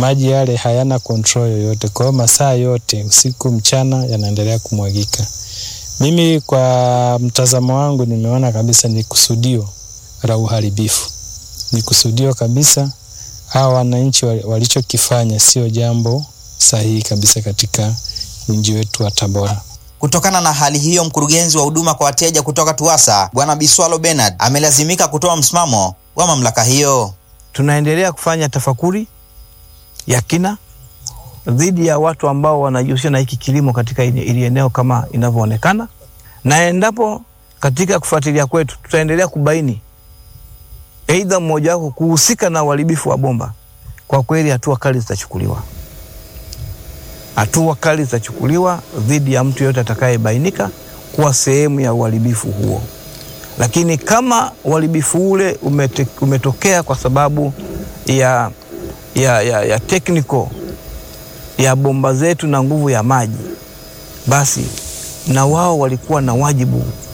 maji yale hayana control yoyote, kwa hiyo masaa yote usiku mchana yanaendelea kumwagika. Mimi kwa mtazamo wangu nimeona kabisa ni kusudio la uharibifu, ni kusudio kabisa. Hawa wananchi walichokifanya sio jambo sahihi kabisa katika mji wetu wa Tabora. Kutokana na hali hiyo, mkurugenzi wa huduma kwa wateja kutoka TUWASA Bwana Biswalo Bernard amelazimika kutoa msimamo wa mamlaka hiyo. Tunaendelea kufanya tafakuri ya kina dhidi ya watu ambao wanajihusisha na hiki kilimo katika ili eneo kama inavyoonekana, na endapo katika kufuatilia kwetu tutaendelea kubaini aidha mmoja wako kuhusika na uharibifu wa bomba, kwa kweli hatua kali zitachukuliwa hatua kali zitachukuliwa dhidi ya mtu yeyote atakayebainika kuwa sehemu ya uharibifu huo. Lakini kama uharibifu ule umete, umetokea kwa sababu ya, ya, ya, ya technical ya bomba zetu na nguvu ya maji, basi na wao walikuwa na wajibu